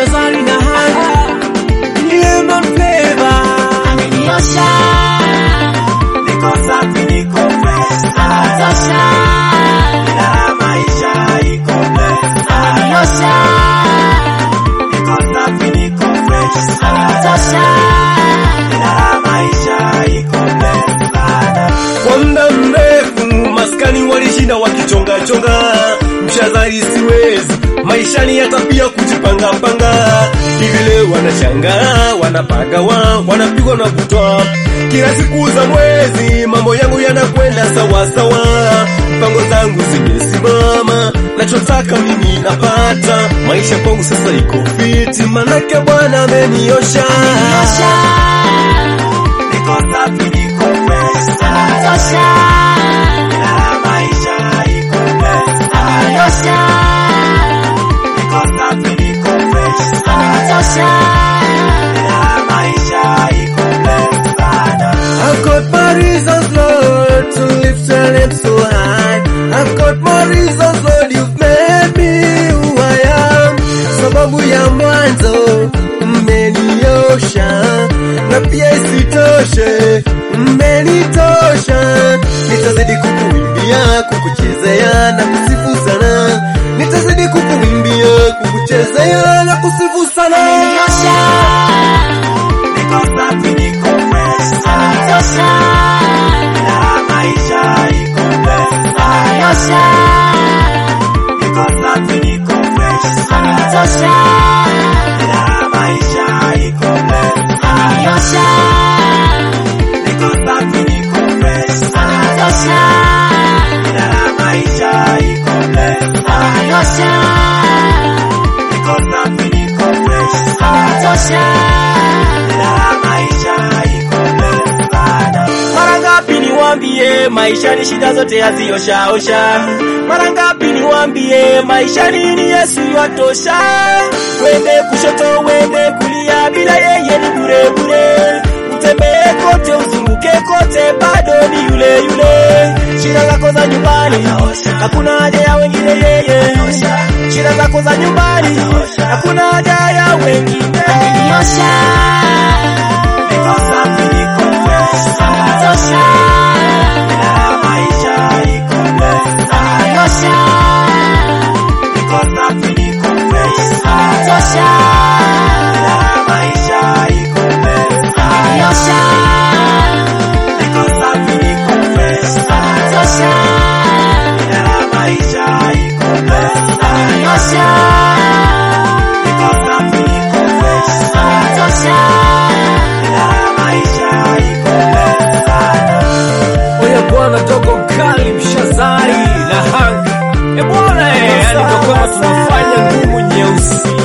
Shazari na Hangi Lemon Flavor ameniosha Niko safi niko fresh tosha Na maisha iko blessed ameniosha Niko safi niko fresh tosha Na maisha iko blessed Kwa muda mrefu maskani walishinda wakichonga chonga mshazari siwezi maishani ya tabia kujipanga panga hivi leo wanashangaa wanapagawa wanapigwa na kutwa kila siku za mwezi mambo yangu yanakwenda sawa sawa mpango zangu zimesimama nachotaka mimi napata maisha kwangu sasa iko fiti manake bwana ameniosha tosha niko safi niko fresh tosha na maisha iko blessed ameniosha niko safi niko fresh tosha na maisha iko blessed I've got my reasons Lord to lift your name so high I've got my reasons Lord you've made me who I am sababu ya mwanzo mmeniosha na pia isitoshe mmenitosha nitazidi kukuimbia kukuchezea na kusifu sana nitazidi kukuimbia kukuchezea na kusifu sana ameniosha niko safi niko fresh tosha na maisha iko blessed ameniosha niko safi niko fresh tosha na maisha iko blessed ameniosha niko safi niko fresh tosha na maisha iko blessed ameniosha niko safi niko fresh tosha na maisha iko blessed mara ngapi niwambie maisha ni shida zote hazioshaosha mara ngapi niwambie maisha ni Yesu yatosha wende kushoto wende kulia bila yeye ni bure bure utembee kote uzunguke kote bado ni yule yule shida zako za nyumbani hakuna haja ya wengine yeye shida zako za nyumbani hakuna haja ya wengine ameniosha niko safi niko fresh tosha na maisha iko blessed ameniosha niko safi niko fresh tosha na maisha iko blessed ameniosha niko safi niko fresh tosha na maisha iko blessed ameniosha niko safi niko fresh tosha na maisha iko blessed Oya bwana dogo kali mshazari na hang E bwana eh, yani kwa kwamba tunafanya ngumu nyeusi